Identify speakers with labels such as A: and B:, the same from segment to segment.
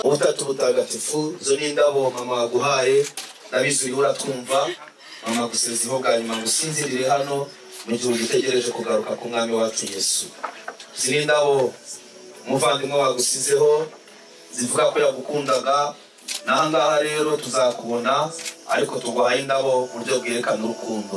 A: ubutatu butagatifu zo n'indabo mama waguhaye ndabizi uratwumva mama gusezeho bwa nyuma ngo usinzirire hano mu gihe ugitegereje kugaruka ku mwami wacu yesu izi n'indabo umuvandimwe wagusizeho zivuga ko yagukundaga n'aha ngaha rero tuzakubona ariko tuguhaye indabo mu buryo bwerekana urukundo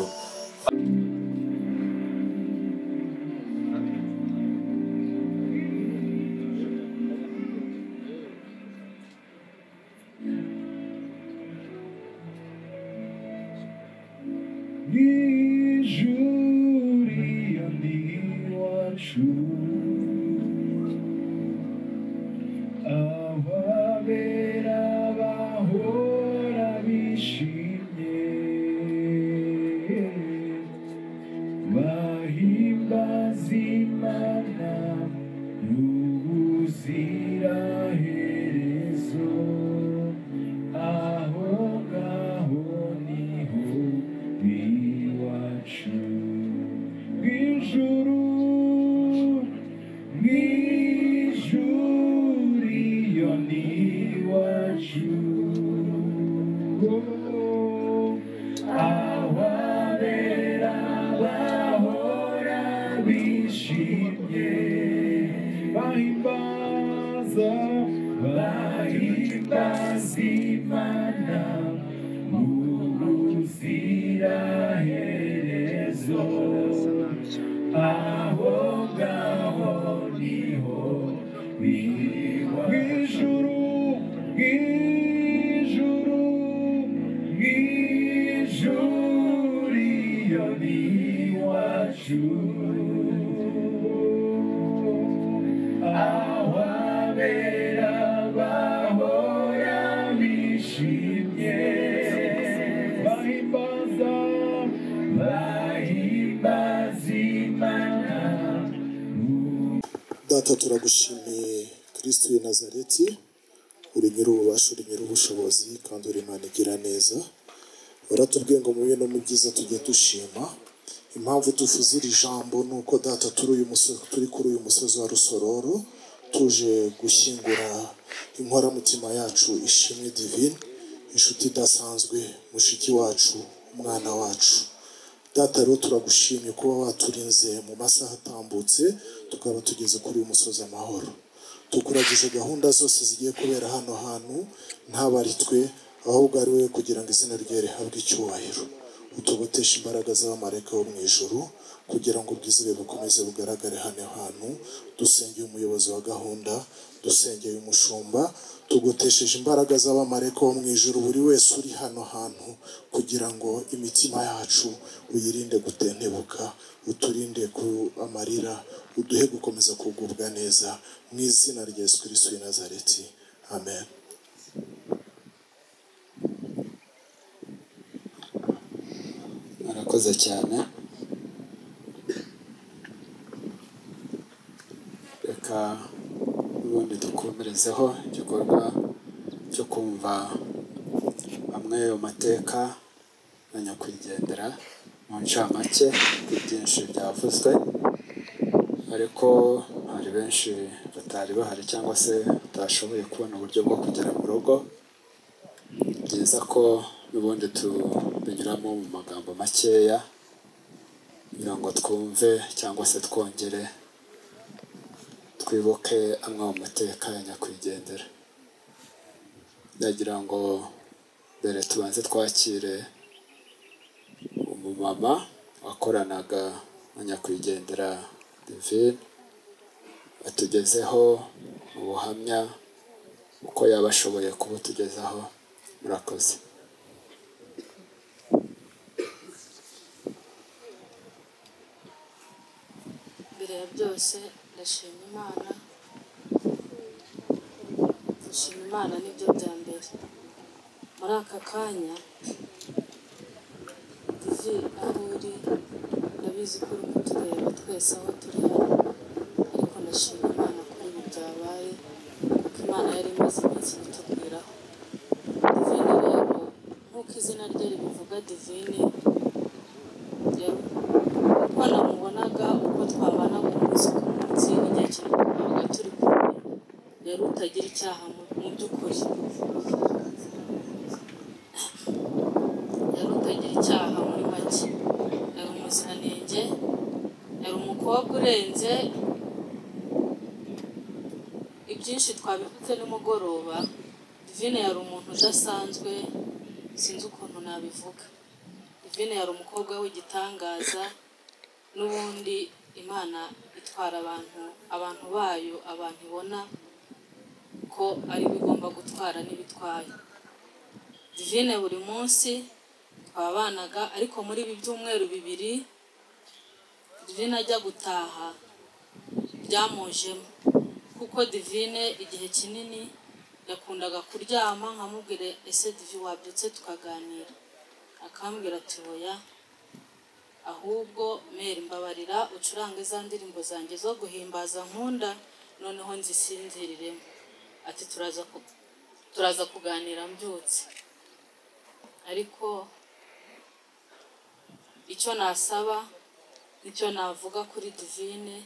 B: data turagushimiye kirisiti ya nazareti uri nyir'ububasha uri nyir'ubushobozi kandi uri imana igira neza waratubwiye ngo mube no mu byiza tujye dushima impamvu tuvuze iri jambo ni uko data turi uyu musozi turi kuri uyu musozi wa rusororo tuje gushyingura inkoramutima yacu ishimwe divine inshuti idasanzwe mushiki wacu umwana wacu data rero turagushimye kuba waturinze mu masaha atambutse tukaba tugeze kuri uyu musozi amahoro tukuragize gahunda zose zigiye kubera hano hantu ntabaritwe ahubwo ari wowe kugira ngo izina rye rihabwe icyubahiro utugotesha imbaraga z'abamarayika bo mu ijoro kugira ngo ubwizere bukomeze bugaragare hano hantu dusengeye umuyobozi wa gahunda dusengeye umushumba tugotesheje imbaraga z'abamarayika bo mu ijoro buri wese uri hano hantu kugira ngo imitima yacu uyirinde gutentebuka uturinde ku amarira uduhe gukomeza kugubwa neza mu izina rya yesu kirisito w'i nazareti amen
C: murakoze cyane reka ubundi dukomerezeho igikorwa cyo kumva amwe mu mateka na nyakwigendera mu ncamake ku byinshi byavuzwe ariko hari benshi batari bahari cyangwa se batashoboye kubona uburyo bwo kugera mu rugo byiza ko n'ubundi tubinyuramo mu magambo makeya kugira ngo twumve cyangwa se twongere twibuke amwe mu mateka ya nyakwigendera ndagira ngo mbere tubanze twakire umumama wakoranaga na nyakwigendera divine atugezeho ubuhamya uko yaba ashoboye kubutugezaho murakoze
D: mbere ya byose ndashima imana ndashima imana nibyo bya mbere muri aka kanya ivi aho uri ndabizi ko uri kutureba twese aho turi hano ariko ndashima imana kuri ibi byabaye kuko imana yari imaze iminsi ibitubwiraho divine rero nk'uko izina rye ribivuga divine rero uko namubonaga uko twabanaga umunsi ku munsi igihe kinini twabaga turi kumwe yari utagira icyaha mu mu by'ukuri yari utagira icyaha muri make yari umuziranenge yari umukobwa urenze ibyinshi twabivuze nimugoroba divine yari umuntu udasanzwe sinzi ukuntu nabivuga divine yari umukobwa w'igitangaza n'ubundi imana itwara abantu abantu bayo abantu ibona ko ari bo igomba gutwara n'ibitwaye divine buri munsi twabanaga ariko muri ibi byumweru bibiri divine ajya gutaha byamujemo kuko divine igihe kinini yakundaga kuryama nkamubwire ese divi wabyutse tukaganira akambwira ati oya ahubwo meri mbabarira ucurange za ndirimbo zanjye zo guhimbaza nkunda noneho nzisinziriremo ati turaza ku- turaza kuganira mbyutse ariko icyo nasaba nicyo navuga kuri divine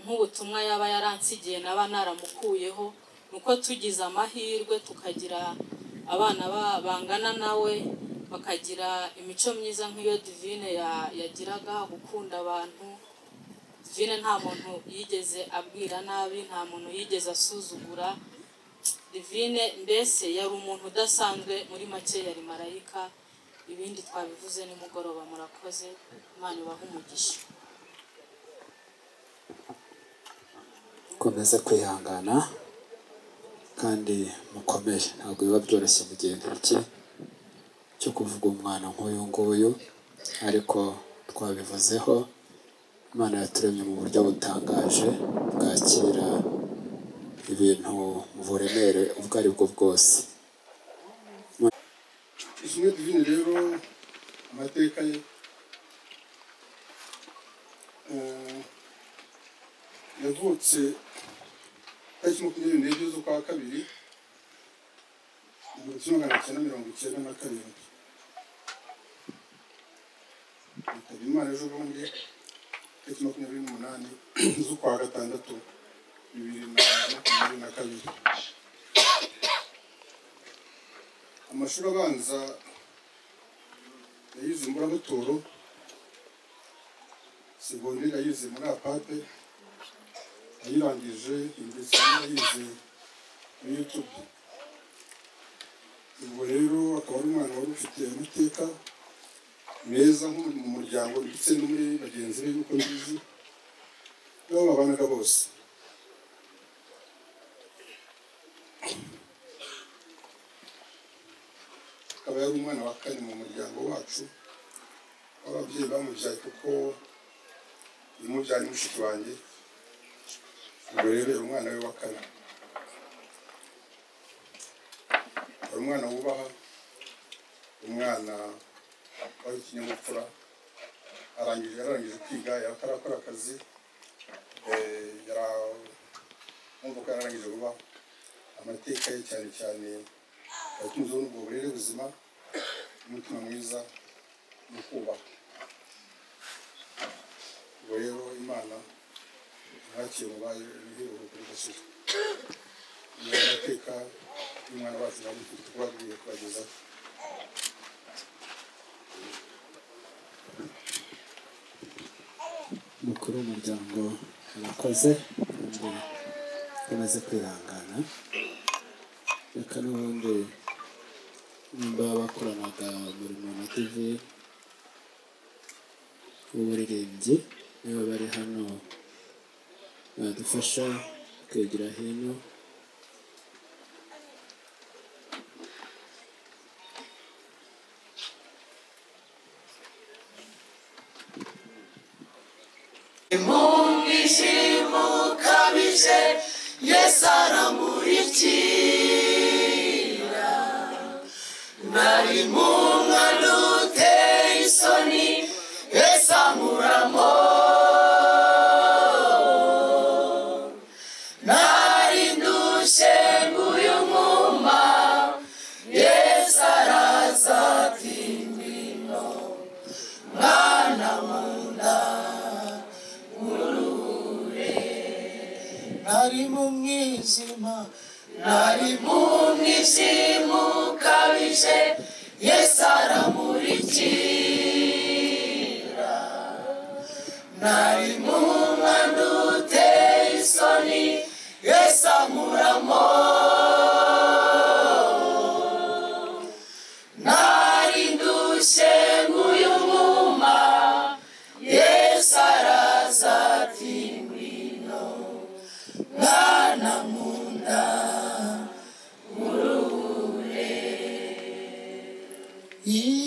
D: nk'ubutumwa yaba yaransigiye naba naramukuyeho ni uko tugize amahirwe tukagira abana ba- bangana nawe bakagira imico myiza nk'iyo divine ya- yagiraga gukunda abantu divine nta muntu yigeze abwira nabi nta muntu yigeze asuzugura divine mbese yari umuntu udasanzwe muri make yari marayika ibindi twabivuze nimugoroba murakoze imana ibahe umugisha
C: mukomeze kwihangana kandi mukomere ntabwo biba byoroshye mu gihe nk'iki cyo kuvuga umwana nk'uyu nguyu ariko twabivuzeho imana yaturemye mu buryo butangaje bwakira ibintu mu buremere ubwo ari bwo bwose
E: ishimwe divine rero amateka ye eh, yavutse tariki makumyabiri n'ebyiri z'ukwa kabiri igihumbi kimwe magana cyenda mirongo icyenda na karindwi yitaba imana ejo bundi tariki makumyabiri n'umunani z'ukwa gatandatu bibiri na makumyabiri na kabiri amashuri abanza yayize muri amatoro segonderi yayize muri apate yayirangije ndetse yayize muri yutube ubwo rero akaba ari umwana wari ufite amateka meza nko mu muryango ndetse no muri bagenzi be nk'uko mbizi n'abo babanaga bose akaba yari umwana wa kane mu muryango wacu w'ababyeyi bamubyaye kuko yamubyara ni mushiki wanjye ubwo rero yari umwana we wa kane yari umwana wubaha umwana wari ikinyabupfura arangije yararangije kwiga yatarakora akazi eh, yara- numva ko yararangije vuba amateka ye cyane cyane yatunzeho n'ubwo burere buzima umutima mwiza no kubaha ubwo rero imana ntakiye mubaye imiheruko kuri gasiro ni amateka y'umwana wacu nari mfite kubabwiye kubagezaho
C: mukuru w'umuryango arakoze kandi akomeze kwihangana reka n'ubundi nimba bakoranaga umurimo na tv w'uburirimbyi niba bari hano badufasha kwegera hino
B: Nari mu mwana uteye isoni, esa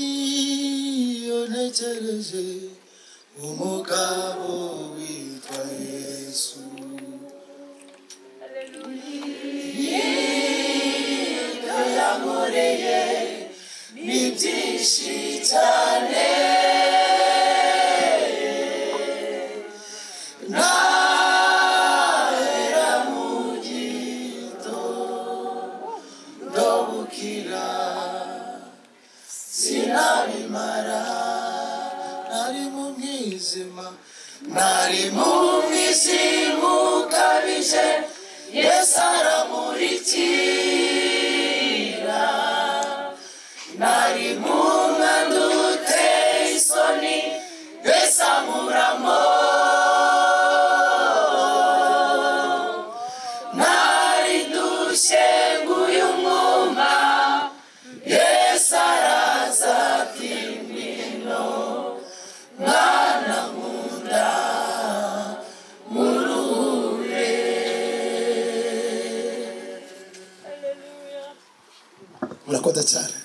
B: iyo ntegereje umugabo witwa yesu nari mu mwijima nari mu mwijima ukabije yesu aramurikira nari mu mwanda uteye isoni yesu amuramo nari dushye nguyu mwuma yesu araza
F: murakoze cyane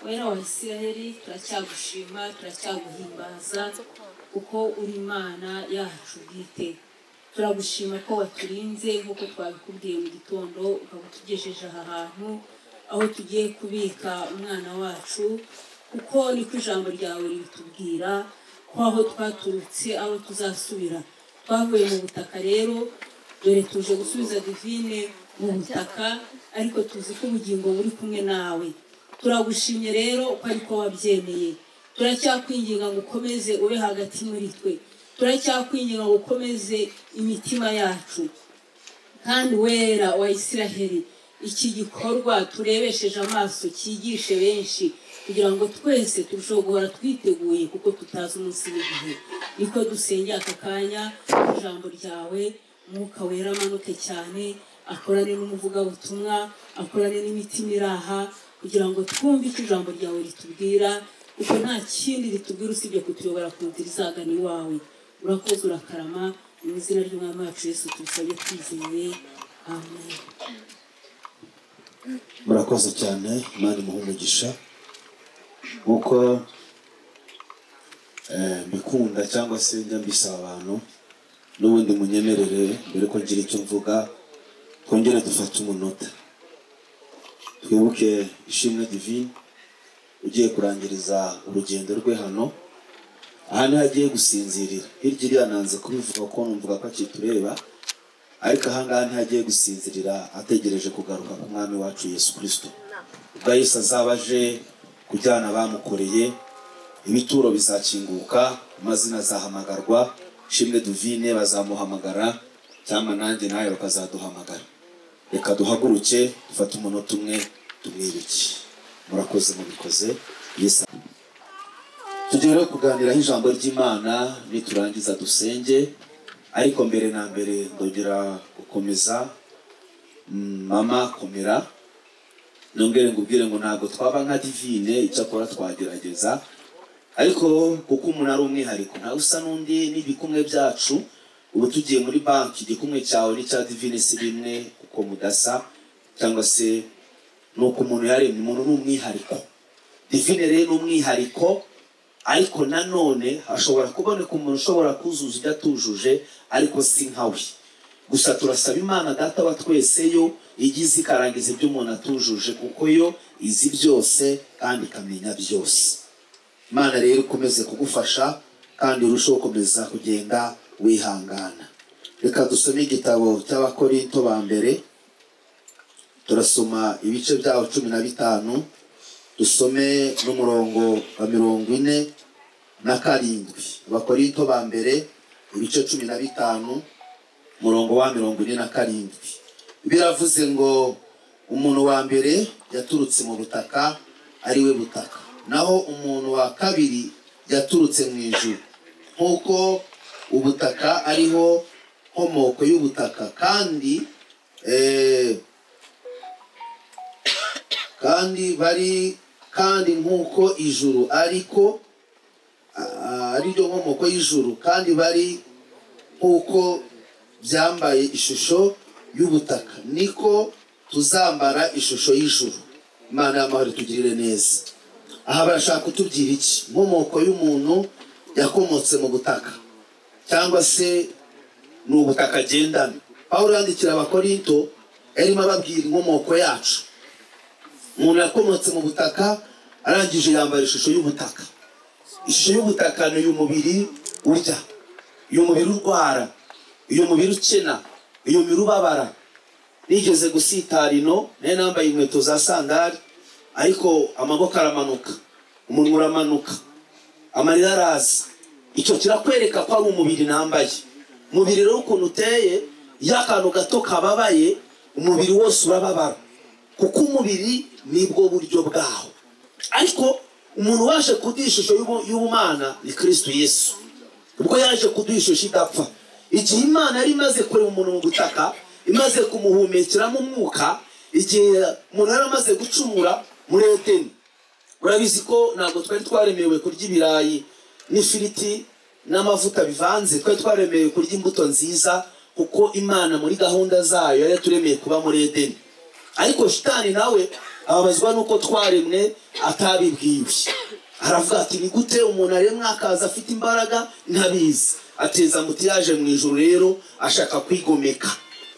G: wera wa isiraheli turacyagushima turacyaguhimbaza kuko uri imana yacu bwite turagushima ko waturinze nk'uko twabikubwiye mu gitondo ukaba utugejeje aha hantu aho tugiye kubika umwana wacu kuko niko ijambo ryawe ribitubwira ko aho twaturutse aho tuzasubira twavuye mu butaka rero dore tuje gusubiza divine mu butaka ariko tuzi ko ubugingo buri kumwe nawe turagushimye rero uko ariko wabyemeye turacyakwinginga ngo ukomeze ube hagati muri twe turacyakwinginga ngo ukomeze imitima yacu kandi wera wa isiraheli iki gikorwa turebesheje amaso cyigishe benshi kugira ngo twese turusheho guhora twiteguye kuko tutazi umunsi w'igihe niko dusengera aka kanya ijambo ryawe umwuka wera amanuke cyane akorane n'umuvugabutumwa akorane n'imitima iraha kugira ngo twumve icyo ijambo ryawe ritubwira kuko nta kindi ritubwira usibye kutuyobora ku nzira izagana iwawe urakoze urakarama mu izina ry'umwami wacu yesu tubisabye twizeye amen
A: murakoze cyane imana imuha umugisha nk'uko eh, mbikunda cyangwa se njya mbisaba abantu n'ubundi munyemerere mbere ko ngira icyo mvuga twongere dufate umunota twibuke ishimwe divine ugiye kurangiriza urugendo rwe hano aha niho agiye gusinzirira hirya iriya nanze kubivuga kuko numvaga ko akitureba ariko ahangaha ntihagiye gusinzirira ategereje kugaruka ku mwami wacu yesu kirisito ubwo yesu azaba aje kujyana abamukoreye ibituro bizakinguka amazina azahamagarwa shimwe duvine bazamuhamagara cyangwa nanjye nawe bakazaduhamagara reka duhaguruke dufate umunota umwe tumwibuke murakoze mubikoze yesu tujye rero kuganiraho ijambo ry'imana niturangiza dusenge ariko mbere na mbere ndongera gukomeza mm, mama komera nongere ngubwire ngo ntabwo twaba nka divine icyakora twagerageza ariko kuko umuntu ari umwihariko ntawe usa n'undi n'ibikumwe byacu ubu tugiye muri banki igikumwe cyawe n'icya divine si bimwe kuko mudasa cyangwa se ni uko umuntu yaremye umuntu ni umwihariko divine rero ni umwihariko ariko nanone hashobora kuboneka umuntu ushobora kuzuza ibyo atujuje ariko si nkawe gusa turasaba imana data wa twese yo igize ikarangiza ibyo umuntu atujuje kuko yo izi byose kandi ikamenya byose imana rero ikomeze kugufasha kandi urusheho gukomeza kugenda wihangana reka dusome igitabo cy'abakorinto ba mbere turasoma ibice byaho cumi na bitanu dusome n'umurongo wa mirongo ine na karindwi abakorinto ba mbere ibice cumi na bitanu umurongo wa mirongo ine na karindwi biravuze ngo umuntu wa mbere yaturutse mu butaka ari we butaka naho umuntu wa kabiri yaturutse mu ijuru nk'uko ubutaka ariho nkomoko y'ubutaka kandi eh, kandi bari kandi nk'uko ijuru ariko ah, ari ryo nkomoko y'ijuru kandi bari nk'uko byambaye ishusho y'ubutaka niko tuzambara ishusho y'ijuru imana y'amahoro itugirire neza aha barashaka kutubwira iki inkomoko y'umuntu yakomotse mu butaka cyangwa se ni ubutaka agendana aho yandikira abakorinto yarimo ababwira inkomoko yacu umuntu yakomotse mu butaka arangije yambara ishusho y'ubutaka ishusho y'ubutaka ni uyu mubiri urya uyu mubiri urwara uyu mubiri ukena uyu mubiri ubabara nigeze gusitara ino nayo nambaye inkweto za sandari ariko amaboko aramanuka umunwa uramanuka amarira araza icyo kirakwereka ko ari umubiri nambaye umubiri rero ukuntu uteye iyo akantu gato kababaye umubiri wose urababara kuko umubiri nibwo buryo bwaho ariko umuntu waje kuduha ishusho y'ubu- y'ubumana ni kirisitu yesu ubwo yaje kuduha ishusho idapfa igihe imana yari imaze kureba umuntu mu butaka imaze kumuhumekeramo umwuka igihe umuntu yari amaze gucumura muri eteni urabizi ko ntabwo twari twaremewe kurya ibirayi n'ifiriti n'amavuta bivanze twari twaremewe kurya imbuto nziza kuko imana muri gahunda zayo yari yaturemeye kuba muri edeni ariko shitani nawe ababazwa nuko twaremwe atabibwiwe aravuga ati ni gute umuntu aremwa akaza afite imbaraga ntabizi ateza muti yaje mu ijoro rero ashaka kwigomeka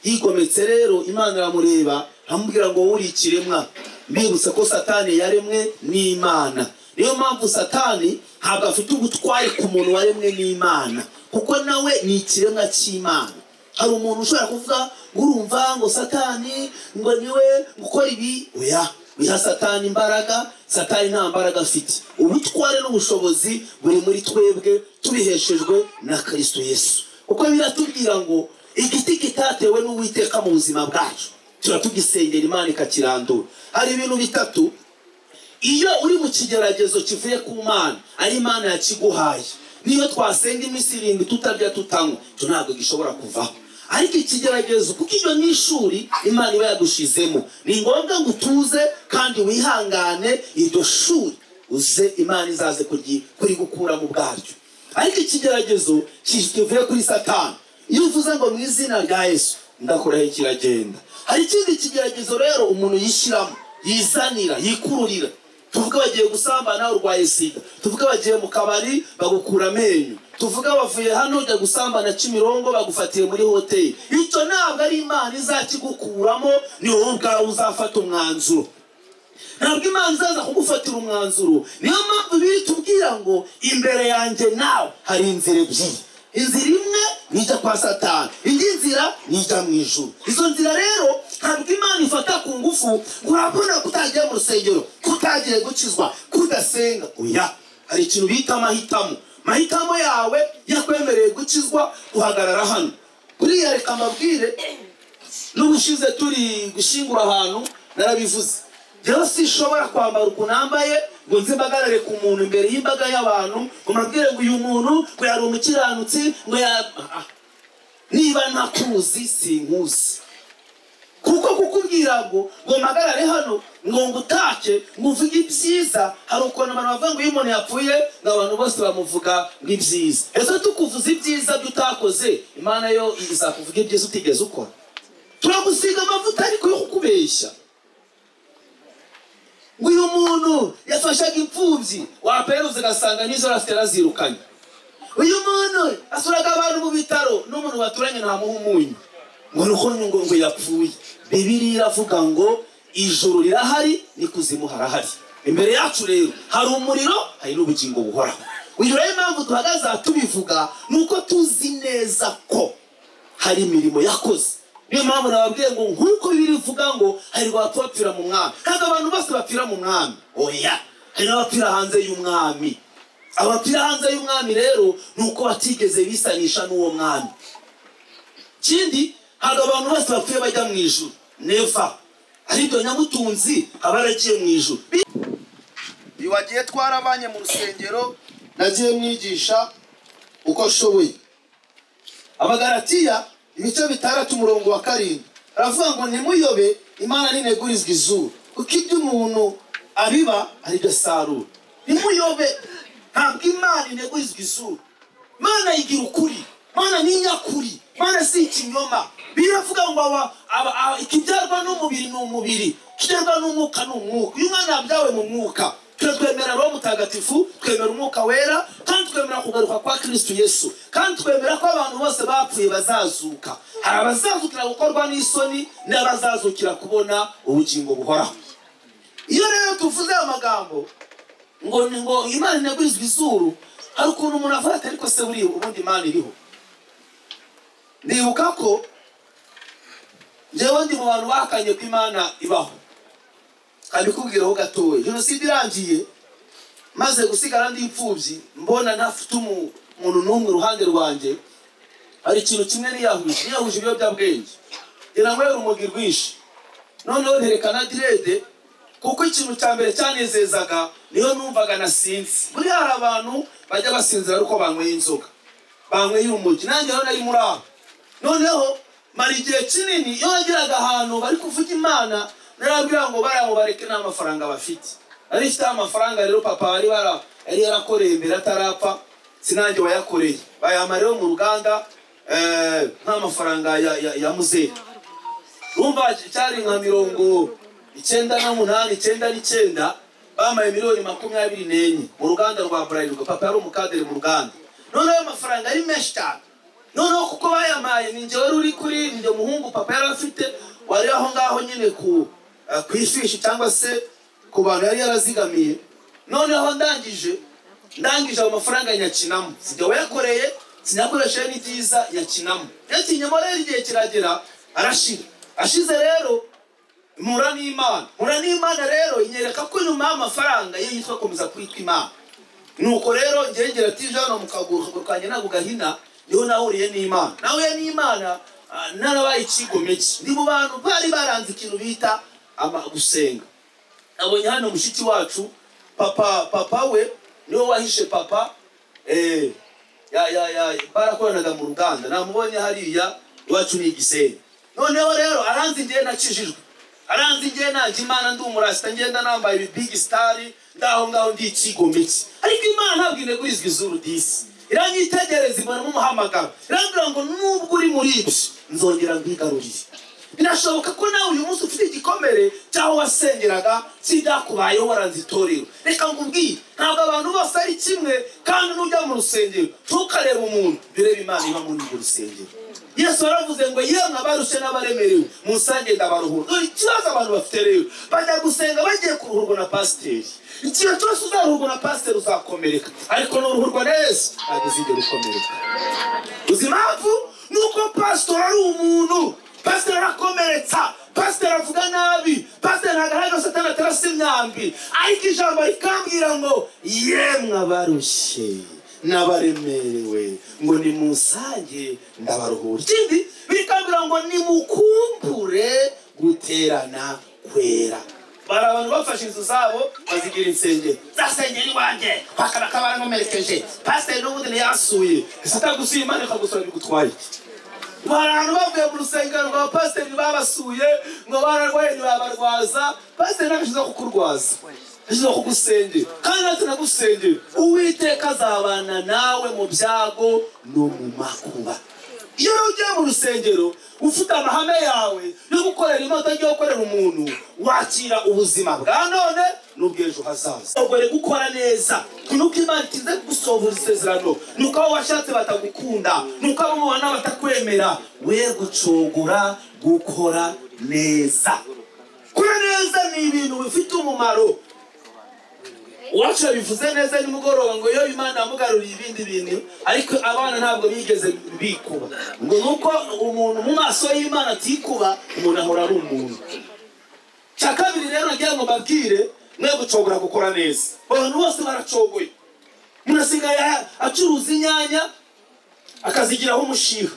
A: yigometse rero imana aramureba amubwira ngo wowe uri ikiremwa mbibutse ko satani yaremwe n'imana niyo mpamvu satani ntabwo afite ubutware ku muntu waremwe n'imana kuko nawe ni ikiremwa cy'imana hari umuntu ushobora kuvuga ngo urumva ngo satani ngo niwe gukora ibi oya wiha satani imbaraga satani nta mbaraga afite ubutware n'ubushobozi buri muri twebwe tubiheshejwe na kristo yesu kuko biratubwira ngo igiti kitatewe n'uwiteka mu buzima bwacu tuba tugisengera imana ikakirandura hari ibintu bitatu iyo uri mu kigeragezo kivuye ku mana ari imana yakiguhaye niyo twasenga iminsi irindwi tutarya tutanywa icyo ntabwo gishobora kuvaho ariko ikigeragezo kuko iyo ni ishuri imana iba yadushizemo ni ngombwa ngo utuze kandi wihangane iryo shuri uze imana izaze kuryi- kurigukuramo ubwaryo ariko ikigeragezo kivuye kuri satani iyo uvuze ngo mu izina rya yesu ndakuraho kiragenda hari ikindi kigeragezo rero umuntu yishyiramo yizanira yikururira tuvuge bagiye gusambana urwaye sida tuvuge bagiye mu kabari bagukura amenyo tuvuge bavuye hano ujya gusambana kimirongo bagufatiye muri hoteli icyo ntabwo ari imana izakigukuramo ni wowe ubwawe uzafata umwanzuro ntabwo imana izaza kugufatira umwanzuro niyo mpamvu biri tubwira ngo imbere yanjye nawe hari inzira ebyiri inzira imwe ni ijya kwa satani indi nzira ni ijya mu ijuru izo nzira rero ntabwo imana ifata ku ngufu ngo urabona kutagiye mu rusengero kutagiye gukizwa kudasenga oya hari ikintu bita amahitamo amahitamo yawe yakwemereye gukizwa uhagarara hano buriya reka mbabwire n'ubushize turi gushyingura ahantu narabivuze rero sinshobora kwambara ukuntu nambaye ngo nze mbagarare ku muntu imbere y'imbaga y'abantu ngo mbabwire ngo uyu muntu ngo yari umukiranutsi ngo ya Ah, ah. niba ntakuzi sinkuzi kuko kukubwira ngo ngo mpagarare hano ngo ngutake ngo uvuge ibyiza hari ukuntu abantu bavuga ngo iyo umuntu yapfuye ngo abantu bose bamuvuga ngo ibyiza ese tukuvuza ibyiza byo utakoze imana yo izakuvuga ibyiza utigeze ukora turagusiga amavuta ariko yo kukubeshya ngo uyu muntu yafashaga imfubyi waperuza ugasanga n'izo afite arazirukanye uyu muntu asuraga abantu mu bitaro n'umuntu baturanye ntamuha umunyu ngo ni uko ngo ngo yapfuye bibiri iravuga ngo ijuru rirahari n'ikuzimu harahari imbere yacu rero hari umuriro hari n'ubugingo buhoraho uyu rero impamvu duhagaze aha tubivuga ni uko tuzi neza ko hari imirimo yakoze niyo mpamvu nababwiye ngo nk'uko bibiri bivuga ngo hari abapfira mu mwami ntabwo abantu bose bapfira mu mwami oya hari n'abapfira hanze y'umwami abapfira hanze y'umwami rero ni uko batigeze bisanisha n'uwo mwami ikindi ntabwo abantu bose bapfuye bajya mu ijuru neva aribyo nyamutunzi aba yaragiye mu ijuru uyu wagiye twarabanye mu rusengero nagiye mwigisha uko ashoboye abagaratiya ibice bitandatu umurongo wa karindwi aravuga ngo ntimuyobe imana ntinegurizwa izuru kuko ibyo umuntu abiba aribyo asarura ntimuyobe ntabwo imana inegurizwa izuru imana yigira ukuri imana ni inyakuri imana si ikinyoma biravuga ngo aba- aba- aba- ikibyarwa n'umubiri ni umubiri kibyarwa n'umwuka ni umwuka uyu mwana yabyawe mu mwuka twe twemera roho mutagatifu twemera umwuka wera kandi twemera kugaruka kwa kristu yesu kandi twemera ko abantu bose bapfuye bazazuka hari abazazukira gukorwa n'isoni n'abazazukira kubona ubugingo buhoraho iyo rero tuvuze ayo magambo ngo ni ngo imana inegwizwa izuru hari ukuntu umuntu avuga ati ariko se buriya ubundi imana iriho ndibuka ko njyewe ndi mu bantu bahakanye ko imana ibaho kandi kubwiraho gatoya jenoside irangiye maze gusigara ndi imfubyi mbona ntafite umu- umuntu n'umwe iruhande rwanjye hari ikintu kimwe niyahuje niyahuje ibiyobyabwenge ngira ngo yari umugwi rwinshi noneho nterekana direde kuko ikintu cya mbere cyanezezaga niyo numvaga nasinze buriya hari abantu bajya basinzira ari uko banyweye inzoga banyweye urumogi nanjye rero nari muri aho noneho mara igihe kinini iyo wageraga ahantu bari kuvuga imana narabwira ngo bariya ngo bareke nta mafaranga bafite nari mfiteho amafaranga rero papa wari bara- yari yarakoreye mbere atarapfa sinange wayakoreye bayampa rero mu ruganda eh, nta mafaranga ya, ya, ya muzehe urumva cyari nka mirongo icyenda n'umunani icyenda n'icyenda bamaye miliyoni makumyabiri n'enye mu ruganda rwa burarirwa papa yari umukadere mu ruganda noneho ayo mafaranga ari menshi cyane noneho kuko bayamaye ni njye wari uri kuri njye muhungu papa yari afite wari aho ngaho nyine ku eh, ku ifishi cyangwa se ku bantu yari yarazigamiye noneho ndangije ndangije ayo mafaranga nyakinamo sijya wayakoreye sinakoresheje n'ibyiza nyakinamo yakinyemo rero igihe kiragera arashira ashize rero mpura n'imana mpura n'imana rero inyereka ko nyuma y'amafaranga iyo yitwa komeza kwitwa imana nuko rero ngengera tije hano mu kaguru kanjye ntabwo gahina niho nahuriye n'imana nahuye n'imana ah, narabaye ikigomeki ndi mu bantu bari baranze ikintu bita ama- gusenga nabonye hano mushiki wacu papa papa we niwe wahishe papa eh, ya, ya, ya, barakoranaga mu ruganda namubonye hariya iwacu ni igisenyi noneho rero aranzi ngewe nakijijwe aranzi ngewe nanjye imana ndi umurasita ngenda nambaye ibibigi sitari ndaho ngaho ndi ikigomeki ariko imana ntabwo inegwizwa izuru disi iranyitegereza ibonamo umuhamagaro irambwira ngo nubwo uri muri ibyo nzongera mbigarurire birashoboka ko nawe uyu munsi ufite igikomere cy'aho wasengeraga sibyakubayeho waranze itorero reka nkubwire ntabwo abantu bose ari kimwe kandi nujya mu rusengero ntukarebe umuntu birebe imana iba muri urwo rusengero yesu yaravuze ngo yemwe abarushye n'abaremerewe musange ndabaruhura dore ikibazo abantu bafite rero bajya gusenga bagiye kuruhurwa na pasiteri igihe cyose uzaruhurwa na pasiteri uzakomereka ariko nuruhurwa na yesu ntabwo uzigera ukomereka uzi impamvu ni uko pasitori ari umuntu pasiteri arakomeretsa pasiteri avuga nabi pasiteri ntabwo arahagaze satani atarasa imyambi ariko ijambo rikambwira ngo yemwe abarushye n'abaremerewe ngo ni musange ndabaruhura ikindi bikambwira ngo nimukumbure guterana kwera bari abantu bafashe inzu zabo bazigira insengero zasengera iwanjye bakaba barankomerekeje pasiteri n'ubundi ntiyasuye ese atagusuye imana ikagusura bigutwaye iki hari abantu bavuye mu rusengero ngo abapasiteri babasuye ngo bararwaye ntibabarwaza pasiteri ntabwo ashyizeho kukurwaza ashyizeho kugusengera kandi natwe nagusengera uwiteka azabana nawe mu byago no mu makuba iyo rero ugiye mu rusengero ufite amahame yawe yo gukorera imota yo gukorera umuntu wakira ubuzima bwa none n'ubw'ejo hazaza ugomba gukora neza ni uko imana itinze gusohora isezerano ni uko abo washatse batagukunda ni uko abo mubona batakwemera we gucogora gukora neza gukora neza ni ibintu bifite umumaro uwacu yabivuze neza nimugoroba ngo iyo imana yamugaruriye ibindi bintu ariko abana ntabwo bigeze bikuba ngo ni uko umuntu mu maso y'imana atikuba umuntu ahora ari umuntu cya kabiri rero nagira ngo mbabwire mwe gucogora gukora neza abantu bose baracogoye umuntu asigaye acuruza inyanya akazigiraho umushiha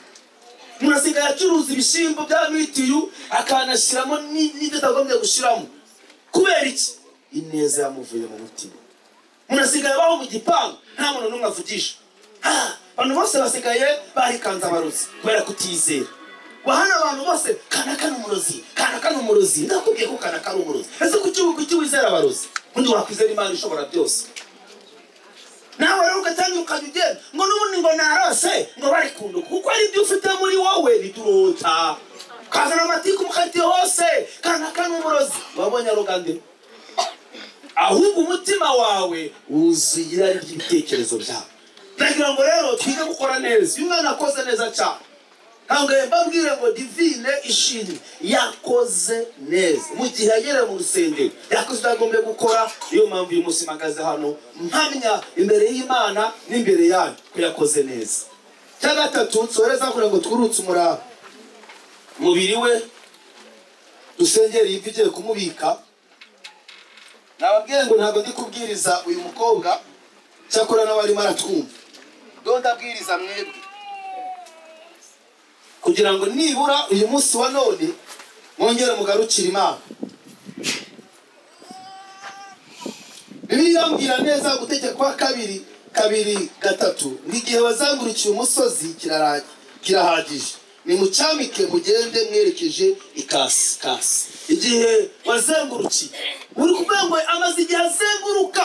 A: umuntu asigaye acuruza ibishyimbo bya mitiyu akanashyiramo ni- n'ibyo atagombye gushyiramo kubera iki ineza yamuvuye mu mutima umuntu asigaye abaho mu gipangu nta muntu n'umwe avugisha Ah, abantu bose basigaye barikanze abarozi kubera kutizera wahana abantu bose kanaka ni umurozi kanaka ni umurozi ndakubwiye ko kanaka ari umurozi ese kuki kuki wizera abarozi undi wakwizera imana ishobora byose nawe rero ugatanga ukajya ugenda ngo n'ubundi ngo narose ngo bari kunduka kuko ari ibyo ufite muri wowe ntiturota kazana amatiku mu kariti hose kanaka n'umurozi wabonye arogandira ahubwo umutima wawe wuzuye irari ry'ibitekerezo byawe ndagira ngo rero twige gukora neza iyo umwana akoze neza cyane ntabwo mbabwire ngo divine ishimwe yakoze neza mu gihe yagereye mu rusengero yakoze ibyo agombye gukora niyo mpamvu uyu munsi mpagaze hano mpamya imbere y'imana n'imbere yayo ko yakoze neza cya gatatu tsohereza kugira ngo twurutse umurava umubiri we dusengere yipfa igiye kumubika nababwiye ngo ntabwo ndi kubwiriza uyu mukobwa cyakora n'abarimo aratwumva dore ndabwiriza mwebwe kugira ngo nibura uyu munsi wa none mwongere mugarukire imana bibiliya irambwira neza gutegeka kwa kabiri kabiri gatatu igihe bazangurukiye umusozi kirara- kirahagije nimucyamike mugende mwerekeje ikasi kasi igihe wazengurukiye uri kuvuga ngo amaze igihe azenguruka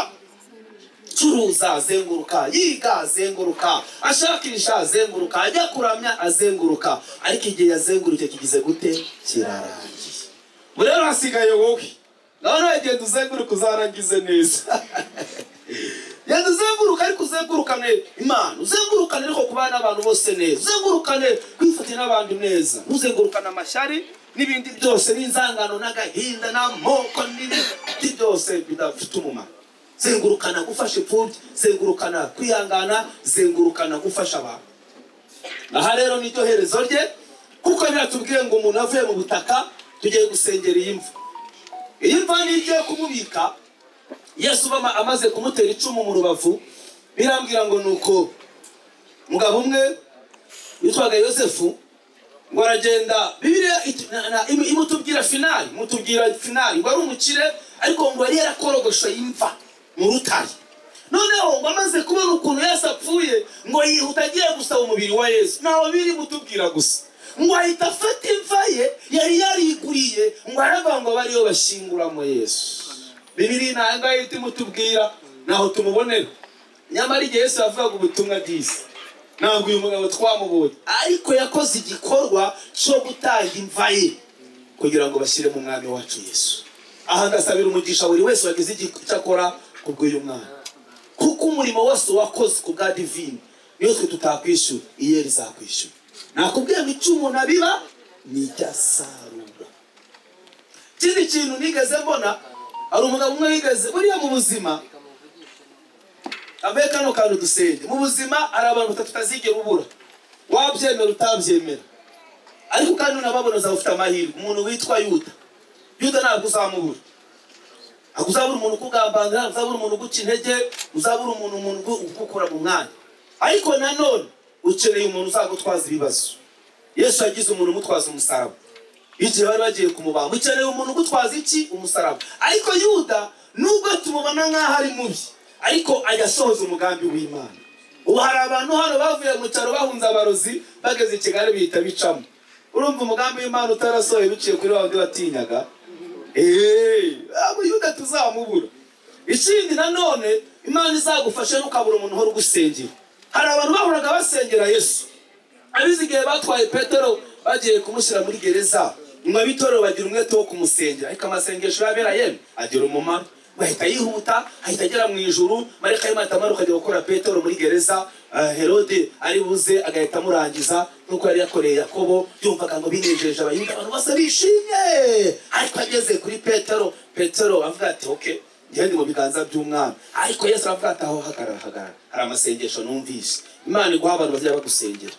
A: acuruza azenguruka yiga azenguruka ashakisha azenguruka ajya kuramya azenguruka ariko igihe yazengurutse kigize gute kirarangiye ubu rero hasigaye wowe nawe wagenda uzenguruka uzarangize neza genda uzenguruka ariko uzengurukane imana uzengurukane ariko kubana n'abantu bose neza uzengurukane kwifatira n'abantu neza ntuzengurukane amashyari n'ibindi byose n'inzangano n'agahinda n'amoko n'ibindi byose bidafite umumaro zengurukana gufasha imfubyi zengurukana kwihangana zengurukana gufasha abantu aha rero niryo herezo rye kuko biratubwiye ngo umuntu avuye mu butaka tugiye gusengera iyi mva iyi mva niyo igiye kumubika yesu bama amaze kumutera icumu mu rubavu birambwira ngo nuko mugabo umwe witwaga yosefu ngo aragenda bibiliya it- na- na- imu- imutubwira finali imutubwira finali ngo ari umukire ariko ngo yari yarakorogoshe imva mu rutare noneho ngo amaze kubona ukuntu yesu apfuye ngo yihuta agiye gusaba umubiri wa yesu ntawe biri mutubwira gusa ngo ahita afata imva ye yari yariguriye ngo aravuga ngo abe ariyo bashinguramo yesu bibiri nta ngaho ihita imutubwira ntaho tumubonera nyamara igihe yesu yavugaga ubutumwa bwiza ntabwo uyu mugabo twamubonye ariko yakoze igikorwa cyo gutanga imva ye kugira ngo bashyiremo umwami wacu yesu aha ngasabira umugisha buri wese wagize icyo akora ku bw'uyu mwana kuko umurimo wose wakoze ku bwa divine niyo twe tutakwishyura iyo rizakwishyura nakubwiye ngo icyo umuntu abiba ni icyo asarura ikindi kintu nigeze mbona hari umugabo umwe wigeze buriya mu buzima ambaye kano kantu dusenge mu buzima hari abantu batatu utazigera ubura wabyemera utabyemera ariko kandi unababona uzaba ufite amahirwe umuntu witwa yuda yuda ntabwo uzamubura ntabwo uzabura umuntu ukugambanira ntabwo uzabura umuntu uguca intege uzabura umuntu umuntu ugu- ugukura mu mwanya ariko nanone ukeneye umuntu uzagutwaza ibibazo yesu yagize umuntu umutwaza umusaraba igihe bari bagiye kumubamba ukeneye umuntu ugutwaza iki umusaraba ariko yuda nubwo tumubona nk'aho ari mubi ariko ajya asohoza umugambi w'imana ubu hari abantu hano bavuye mu cyaro bahunze abarozi bageze i kigali bihita bicamo urumva umugambi w'imana utarasohoye biciye kuri wa wundi watinyaga eee abo yuda tuzamubura ikindi nanone imana izagufasha ntukabura umuntu uhora ugusengera hari abantu bahoraga basengera yesu abize igihe batwaye petero bagiye kumushyira muri gereza nyuma b'itorero bagira umwete wo kumusengera ariko amasengesho yabera yemwe agira umumaro bahita yihuta ahita agera mu ijuru mareka y'imana amanuka ajya gukora petero muri gereza eh, herode ari buze agahita amurangiza nk'uko yari yakoreye yakobo yumvaga ngo binejeje abayuda abantu bose bishimye ariko ageze kuri petero petero avuga ati oke njyewe ndi mu biganza by'umwana ariko yesu aravuga ati aho hagarara hagarara hari amasengesho numvise imana iguha abantu bazajya bagusengera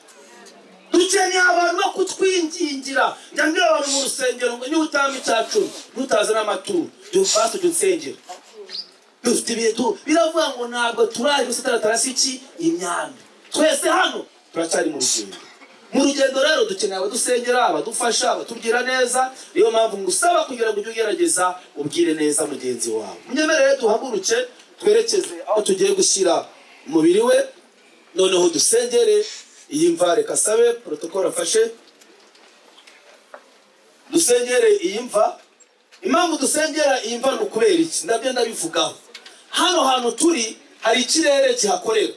A: dukeneye abantu bo kutwingingira njyambwira abantu mu rusengero ngo niba utamba icya cumi ntutazane amaturo dufashe ujya unsengera dufite ibihe tu biravuga ngo ntabwo turaje gusa taratarasi iki imyanda twese hano turacyari mu rugendo mu rugendo rero dukeneye abadusengera abadufasha abatubwira neza niyo mpamvu ngusaba kugira ngo ujye ugerageza ubwire neza mugenzi wawe munyemerere duhaguruke twerekeze aho tugiye gushyira umubiri we noneho dusengere iyi mva reka asabe porotokoro afashe dusengere iyi mva impamvu dusengera iyi mva ni ukubera iki ndabyo ndabivugaho hano hantu turi hari ikirere kihakorera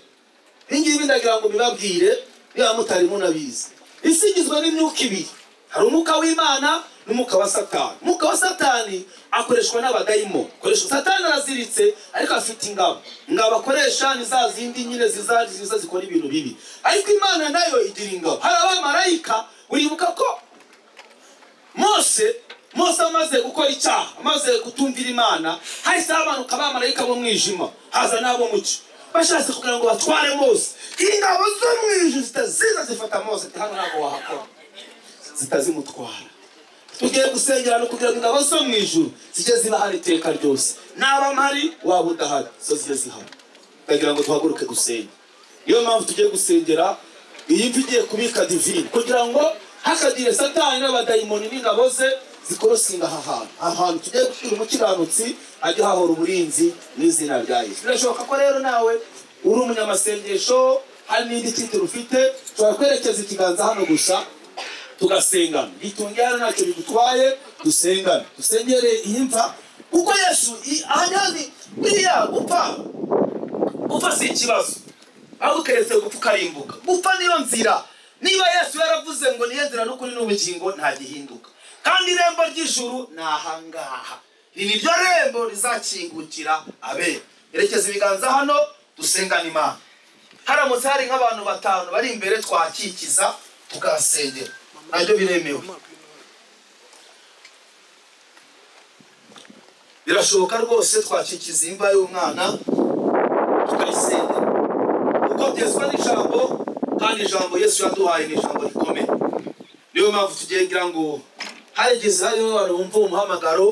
A: ibingibi ndagira ngo mbibabwire niba mutari munabizi isi igizwe n'imyuka ibiri hari umwuka w'imana n'umwuka wa satani umwuka wa satani akoreshwa n'abadayimo akoreshwa satani araziritse ariko afite ingabo ingabo akoresha ni za zindi nyine ziza ziza zikora ibintu bibi ariko imana nayo igira ingabo hari abamarayika uribuka ko mose mose amaze gukora icyaha amaze kutumvira imana hahise hamanuka abamarayika mu mwijima haza n'abo mucyo bashatse kugira ngo batware mose ingabo zo mu ijuru zita- ziza zifata mose ati hano ntabwo wahakora zitazimutwara tugiye gusengera no kugira ngo ingabo zo mu ijuru zijye ziba hari iteka ryose naba mpari waba udahari zo zijye zihari ndagira ngo duhaguruke gusenga niyo mpamvu tugiye gusengera iyi mvi igiye kubika divini kugira ngo hakagire satani n'abadayimoni n'ingabo ze zikorosinga aha hantu aha hantu tugiye gushyira umukiranutsi ajya hahora uburinzi n'izina rya yesu birashoboka ko rero nawe uri umunyamasengesho hari n'indi titiro ufite ushobora kwerekeza ikiganza hano gusa tugasengana bitungana ntacyo bigutwaye dusengane dusengere iyi mva kuko yesu i- aha ntazi buriya gupfa gupfa si ikibazo ahubwo keretse gupfa ukarimbuka gupfa niyo nzira niba yesu yaravuze ngo niyo nzira n'ukuri n'ubugingo ntagihinduka kandi irembo ry'ijuru ni ahangaha ni niryo rembo rizakingukira abera erekeza ibiganza hano dusengane imana haramutse hari nk'abantu batanu bari imbere twakikiza tukahasengera nabyo biremewe birashoboka rwose twakikiza imva y'umwana tukayisengera kuko byezwa n'ijambo kandi ijambo yesu yaduhaye ni ijambo rikomeye niyo mpamvu tugendera ngo harigize harimo abantu bumva uwo muhamagaro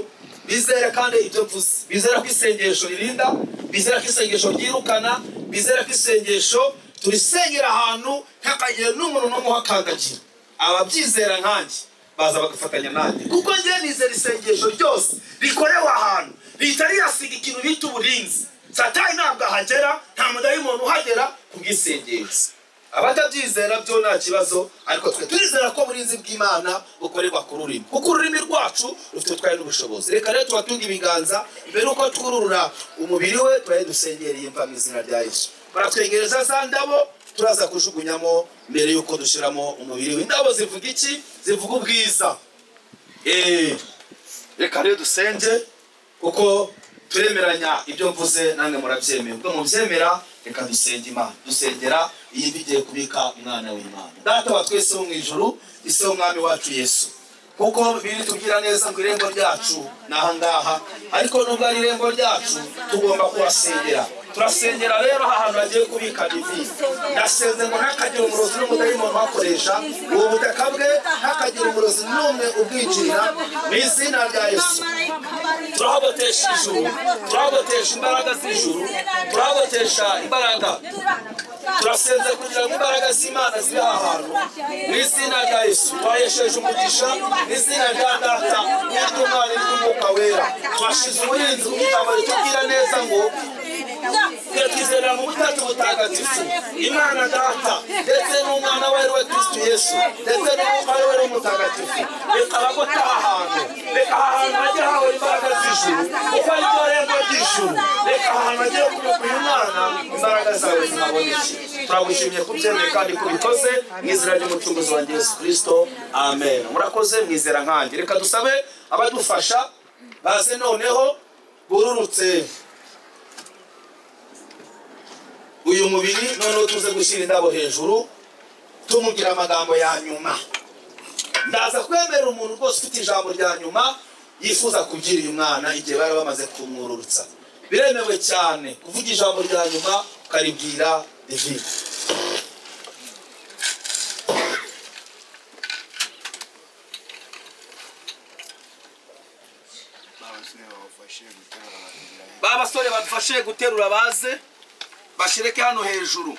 A: bizera kandi ibyo mvuze bizera ko isengesho ririnda bizera ko isengesho ryirukana bizera ko isengesho turisengera ahantu ntihakagire n'umuntu n'umwe uhakandagira ababyizera nkanjye baza bagafatanya nanjye kuko njyewe nizera isengesho ryose rikorewe ahantu leta riyasiga ikintu bita uburinzi satani ntabwo ahagera nta mudayimoni uhagera kubwisengesho abatabyizera byo nta kibazo ariko twe turizera ko uburinzi bw'imana bukorerwa ku rurimi kuko ururimi rwacu rufite utwaye n'ubushobozi reka rero tubatunge ibiganza mbere y'uko twururura umubiri we tubaye dusengereye imva mu izina rya yesu baratwegereza za ndabo turaza kujugunyamo mbere y'uko dushyiramo umubiri we indabo zivuga iki zivuga ubwiza Eh, reka rero dusenge kuko turemeranya ibyo mvuze namwe murabyemeye ubwo mubyemera reka dusenge imana dusengera iyi mva igiye kubika umwana w'imana data wa twese wo mu ijuru ise w'umwami wacu yesu kuko biri tubwira neza ngo irembo ryacu ni ahangaha ariko nubwo ari irembo ryacu tugomba kuhasengera turasengera rero aha hantu hagiye kubika divini ndasenze ngo ntakagira umurozi n'umudayimoni uhakoresha ubu butaka bwe ntakagira umurozi n'umwe ubwinjirira mu izina rya yesu turabotesha ijuru turabotesha imbaraga z'ijuru turabotesha imbaraga turasenze kugira ngo imbaraga z'imana zibe aha hantu mu izina rya yesu twahesheje umugisha mu izina rya data n'iry'umwana n'iry'umwuka wera twashize uburinzi ku gitambo kitubwira neza ngo twizera mu butatu butagatifu imana data ndetse n'umwana we ari we kristu yesu ndetse n'umwuka we ari we mutagatifu reka abagota aha hantu reka aha hantu hajye hawe imbaraga z'ijuru kuko ari ryo rembo ry'ijuru reka aha hantu hagiye kubaka uyu mwana imbaraga zawe zinaboneke turagushimye kubyemeye kandi ko ubikoze mu izina ry'umucunguzi wa yesu kristo amen murakoze mwizera nkanjye reka dusabe abadufasha baze noneho bururutse uyu mubiri noneho tuze gushyira indabo hejuru tumubwira amagambo ya nyuma ndaza kwemera umuntu rwose ufite ijambo rya nyuma yifuza kugira uyu mwana igihe bari bamaze kumwururutsa biremewe cyane kuvuga ijambo rya nyuma ukaribwira divine ba basore badufashe guterura baze bashireke hano hejuru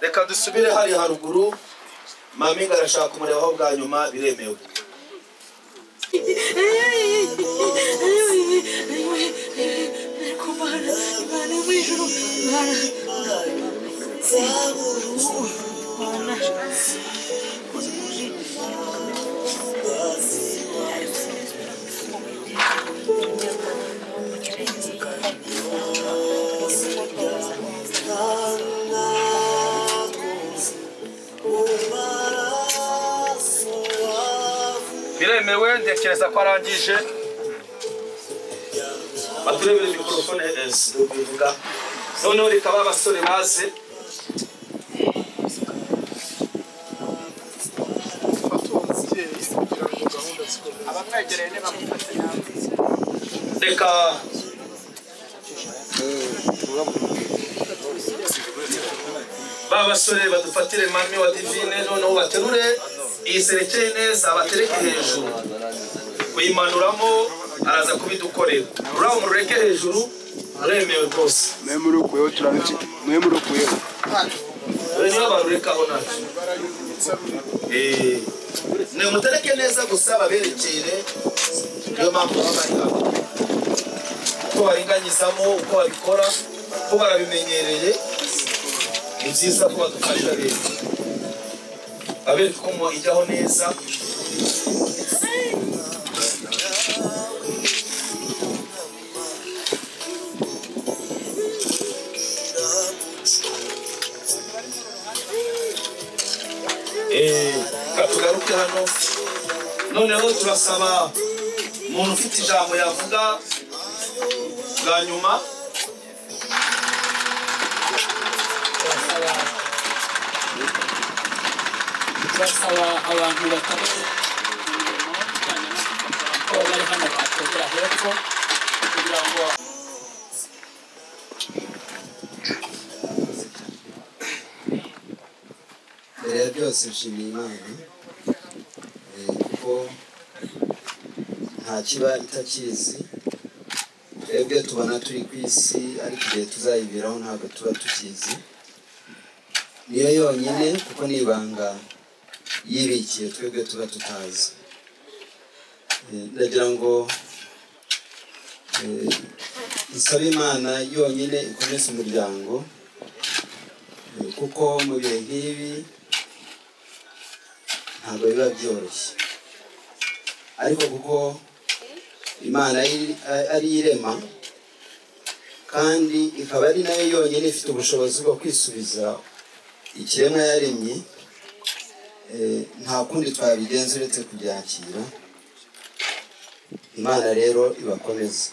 A: reka dusubire hari haruguru maminga arashaka kumurebaho bwa nyuma biremewe aremewe ntekereza ko arangije baturebere mikorofone bivuga noneho reka ba basore baze reka ba basore badufatire mami wa divine noneho baterure iyi serekeye neza batereke hejuru kuyimanuramo araza kubidukorera ruriya murureke hejuru uremewe rwose
H: mwe muri ukuyeho turabice mwe muri ukuyeho
A: dore niyo barurekaho nacyo Eh, ni mutereke neza gusa baberekere niyo mpamvu baba bari hano uko baringanyizamo uko babikora uko barabimenyereye ni byiza ko badufasha leta babereka uko ijyaho neza Eh, reka tugaruke hano noneho turasaba umuntu ufite ijambo yavuga bwa nyuma
B: turasaba abantu bakora imirimo ijyanye no gupapuro ko bari hano bategera hepfo kugira ngo
I: mbere ya byose nshimiye imana eh, kuko nta kiba itakizi twebwe tubona turi ku isi ariko igihe tuzayiberaho ntabwo tuba tukizi niyo yonyine kuko ni ibanga yibikiye twebwe tuba tutazi Eh, ndagira ngo eh, nsabe imana yonyine ikomeze umuryango kuko mu bihe nk'ibi ntabwo biba byoroshye ariko kuko imana ari- ari irema kandi ikaba ari nayo yonyine ifite ubushobozi bwo kwisubiza ikiremwa yaremye eh, nta kundi twabigenza uretse kubyakira imana rero ibakomeza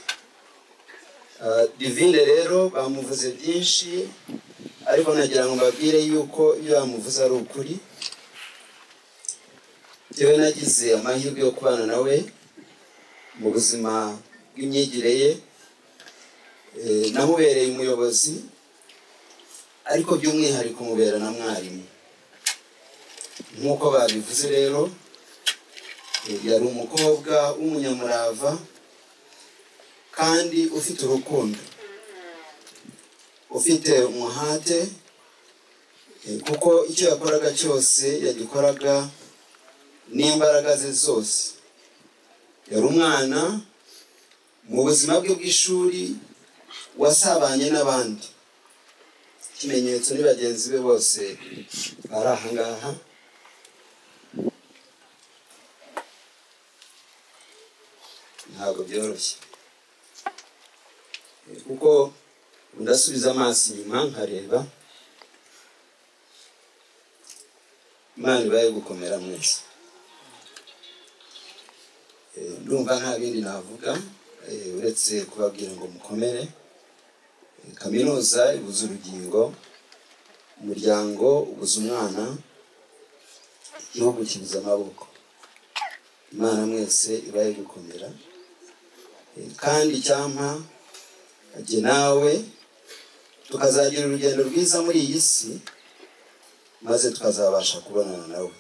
I: Ah, divine rero bamuvuze byinshi ariko nagira ngo mbabwire yuko iyo yamuvuze ari ukuri yewe nagize amahirwe yo kubana nawe mu buzima bw'imyigire ye Eh, namubereye umuyobozi ariko by'umwihariko mubera na mwarimu nk'uko babivuze rero eh, yari umukobwa w'umunyamurava kandi ufite urukundo ufite umuhate eh, kuko icyo yakoraga cyose yagikoraga n'imbaraga ze zose yari umwana mu buzima bwe bw'ishuri wasabanye n'abandi ikimenyetso ni bagenzi be bose bari aha ngaha ntabwo byoroshye Eh, kuko ndasubiza amaso inyuma nkareba imana ibaye gukomera mwese Eh, ndumva nta bindi navuga eh, uretse kubabwira ngo mukomere Eh, kaminuza ibuze urugingo umuryango ubuze umwana igihugu kibuze amaboko imana mwese ibaye gukomera Eh, kandi icyampa jye nawe tukazagira urugendo rwiza muri iyi si maze tukazabasha kubonana nawe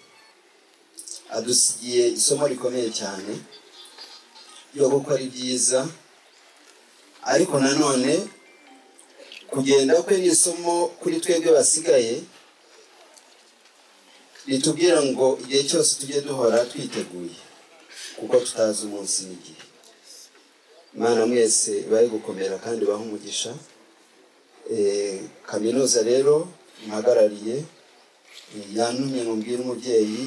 I: adusigiye isomo rikomeye cyane ryo gukora ibyiza ariko nanone kugenda kwe ni isomo kuri twebwe basigaye ritubwira ngo igihe cyose tujye duhora twiteguye kuko tutazi umunsi n'igihe imana mwese bari gukomera kandi baha umugisha Eh, kaminuza rero muhagarariye eh, yantumye ngo mbwire umubyeyi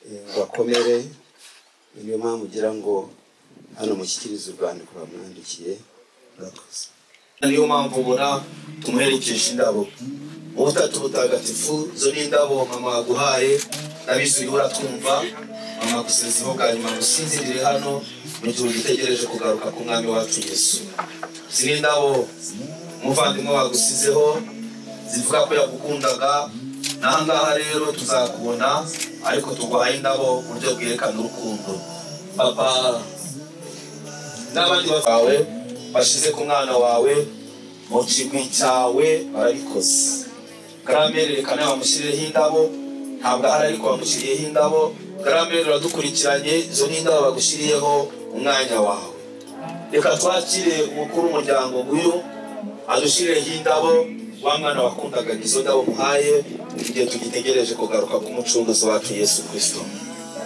I: eh, ngo akomere niyo mpamvu ugira ngo hano mushyikirize urwandiko bamwandikiye murakoze
A: niyo mpamvu ubona tumuherekeje indabo ubutatu butagatifu izo ni indabo mama yaguhaye ndabizi urimo uratumva mama gusezeho bwa nyuma ngusinzirire hano mu gihe ugitegereje kugaruka k'umwami wacu yesu ziri indabo umuvandimwe wagusizeho zivuga ko yagukundaga n'aha ngaha rero tuzakubona ariko tuguhaye indabo ku buryo bwerekana urukundo papa n'abandi bawe bashyize ku mwana wawe mu kigwi cyawe barabikoze garamere reka nawe bamushyirireho indabo ntabwo ahari ariko bamushyiriyeho indabo garamere uradukurikiranye izo ni indabo bagushyiriyeho umwanya wawe reka twakire umukuru w'umuryango nguyu adushyirireho indabo wa mwana wakundaga izo ndabo muhaye igihe tugitegereje kugaruka k'umucunguzi wacu yesu kirisito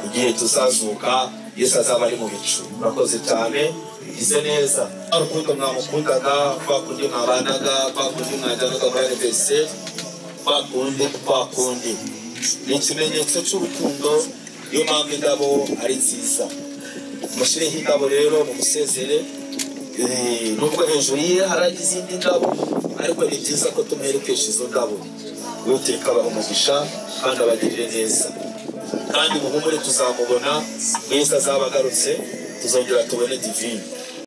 A: igihe tuzazuka yesu azaba ari mu bicu murakoze cyane ize neza urukundo mwamukundaga kwa kundi mwabanaga kwa kundi mwajyanaga muri arevesi kwa kundi kwa kundi ni ikimenyetso cy'urukundo niyo mpamvu indabo ari nziza mushyireho indabo rero mu musezere nubwo hejuru ye hari izindi ndabo ariko ni byiza ko tumwerekesha izo ndabo witeka umugisha kandi abagirire neza kandi muhumure tuzamubona mwiza azaba agarutse tuzongera tubone divine